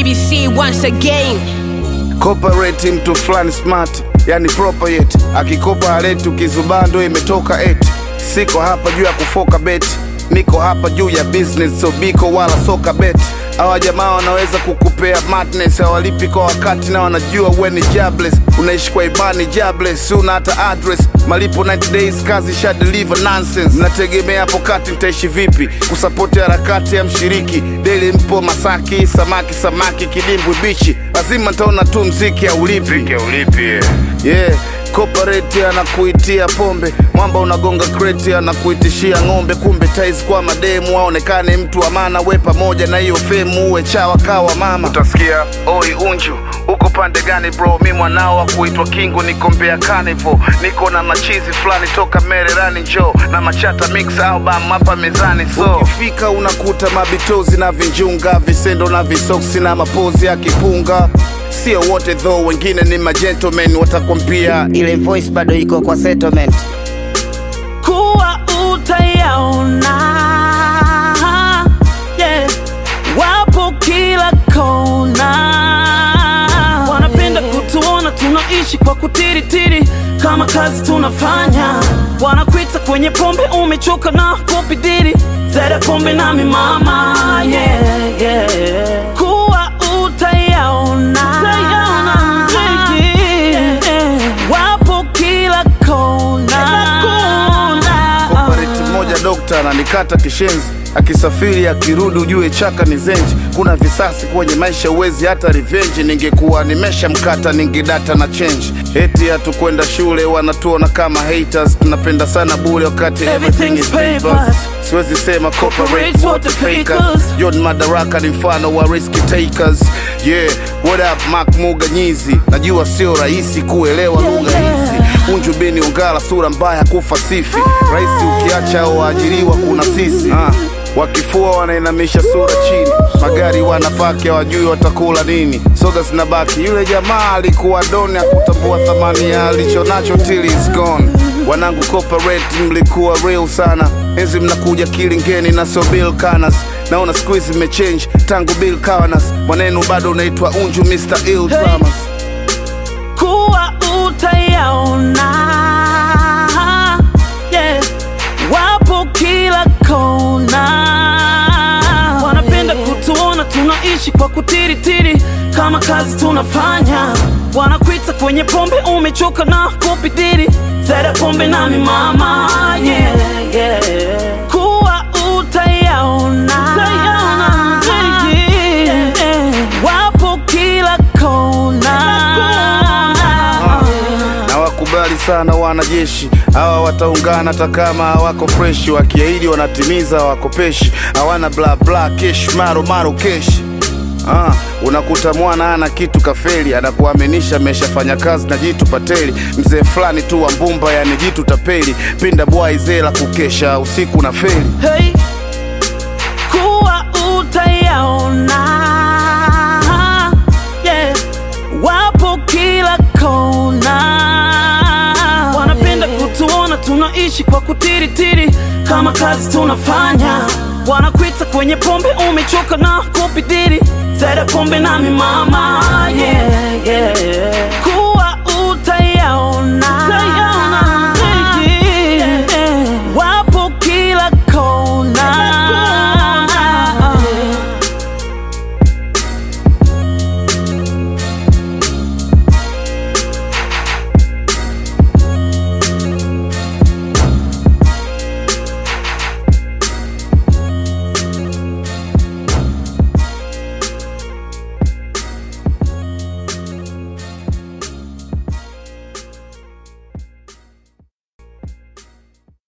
BBC once again. Corporate mtu fulani smart, yani proper yet. Akikopa aleti ukizubaa ndo imetoka eti. Siko hapa juu ya kufoka beti, niko hapa juu ya business, so biko wala soka beti. Hawa jamaa wanaweza kukupea madness, hawalipi kwa wakati na wanajua we ni jobless. Unaishi kwa imani jobless, una hata address. Malipo 90 days, kazi sha deliver nonsense. Mnategemea hapo kati mtaishi vipi? Kusapoti harakati ya mshiriki daily, mpo Masaki, samaki samaki, kidimbwi bichi, lazima ntaona tu mziki aulipi yeah. Corporate anakuitia pombe, mwamba unagonga kreti anakuitishia ng'ombe, kumbe tais kwa mademu aonekane mtu wa maana, we pamoja na hiyo femu uwe chawa kawa mama. Utasikia oi unju uko pande gani bro? Mi mwanao wa kuitwa Kingu, niko Mbeya Carnival, niko na machizi fulani toka Mererani, njo na machata mix album hapa mezani. So ukifika unakuta mabitozi na vinjunga, visendo na visoksi na mapozi ya kipunga Sio wote though, wengine ni magentlemen watakwambia ile voice bado iko kwa settlement. kuwa utayaona yeah. Wapo kila kona, wanapenda kutuona tunaishi kwa kutiritiri kama kazi tunafanya. Wanakuita kwenye pombe, umechoka na kupidiri zere pombe nami mama yeah, yeah. Kuwa utayaona yeah, yeah. Wapo kila kona, Corporate mmoja dokta ananikata kishenzi akisafiri akirudi ujue chaka ni zenji. Kuna visasi kwenye maisha, uwezi hata revenge. Ningekuwa nimesha mkata ningedata na change. Eti hatukwenda shule, wanatuona kama haters. Tunapenda sana bure wakati everything is papers. Siwezi sema corporate wote fakers. John Madaraka ni mfano wa risk takers. Yeah, what up Mark Muga Nyizi, najua sio rahisi kuelewa lugha hizi Unju bini ungala sura mbaya kufasifi Raisi ukiacha au waajiriwa kuna sisi ah. Wakifua wanainamisha sura chini, magari wanapaki hawajui watakula nini, soda zinabaki. Yule jamaa alikuwa doni, akutambua thamani ya alichonacho till is gone. Wanangu corporate, mlikuwa real sana, enzi mnakuja kilingeni na sio Bill Canas. Naona siku hizi mmechange tangu Bill Canas, mwanenu bado unaitwa Unju Mr. Ill Dramas. kuwa utayaona yeah. Wapo kila kona, wanapenda kutuona tunaishi kwa kutiritiri kama kazi tunafanya. Wanakuita kwenye pombe, umechoka na kupidiri zere pombe nami mama yeah, yeah. Kuwa utayaona yeah, yeah. Wapo kila kona na wakubali sana wanajeshi hawa wataungana hata kama hawako freshi, wakiahidi wanatimiza, wakopeshi hawana bla bla kesh maro maro kesh. Ah, unakuta mwana ana kitu kafeli, anakuaminisha ameshafanya kazi na jitu pateli, mzee fulani tu wa mbumba, yani jitu tapeli, pinda bwai zela kukesha usiku na feli. Hey, kuwa utayaona yeah. Wapo kila kona, wanapenda kutuona tunaishi kwa kutiritiri kama kazi tunafanya. Wanakuita kwenye pombe, umechoka na kupidiri zere pombe nami mama yeah, yeah.